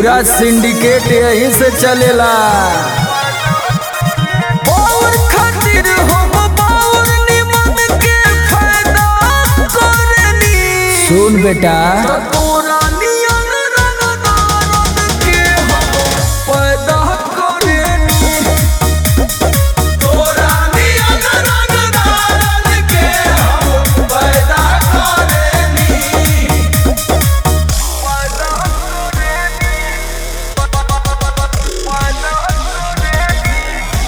पूरा सिंडिकेट यहीं से चलेला और खातिर हम बाउर निमन के फायदा करनी सुन बेटा तोरा नियन रंगदारन के हम पैदा करनी तोरा नियन रंगदारन के हम पैदा करनी पैदा करनी पैदा करनी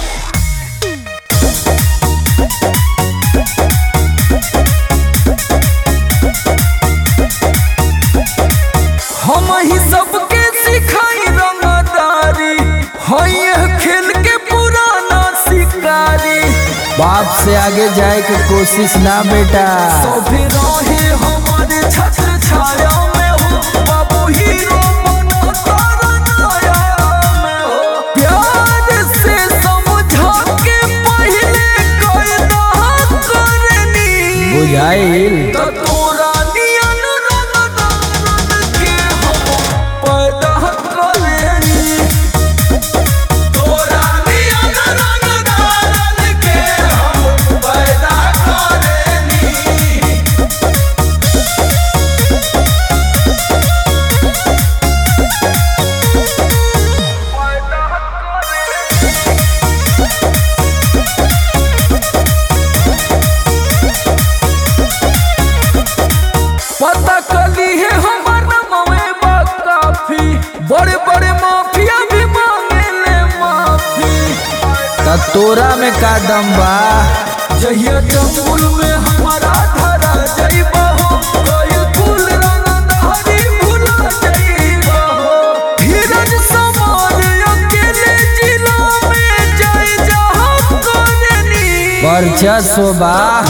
हम ही सबके सिखाई रंगदारी है खेल के पुराना शिकारी बाप से आगे जाए के कोशिश ना बेटा सभी रहे हमारे छत्र छाया में हो बाबू हीरो बनो तारा नाया में हो प्यार से समझा के पहले कायदा करनी बुझाइल त तोरा नियन रंगदारन के हम पैदा करनी तोरा नियन रंगदारन के हम पैदा करनी पैदा करनी पता कली है हमार नमवे बा काफी बड़े बड़े माफिया भी मांगे ले माफी त तोरा में का दम बा जहिया जंगल में हमारा धरा जाइबा हो कोई फूल रंग धारी भुला जाइबा हो धीरज समान अकेले जिला में जाए जहाँ करनी वर्चस्व बा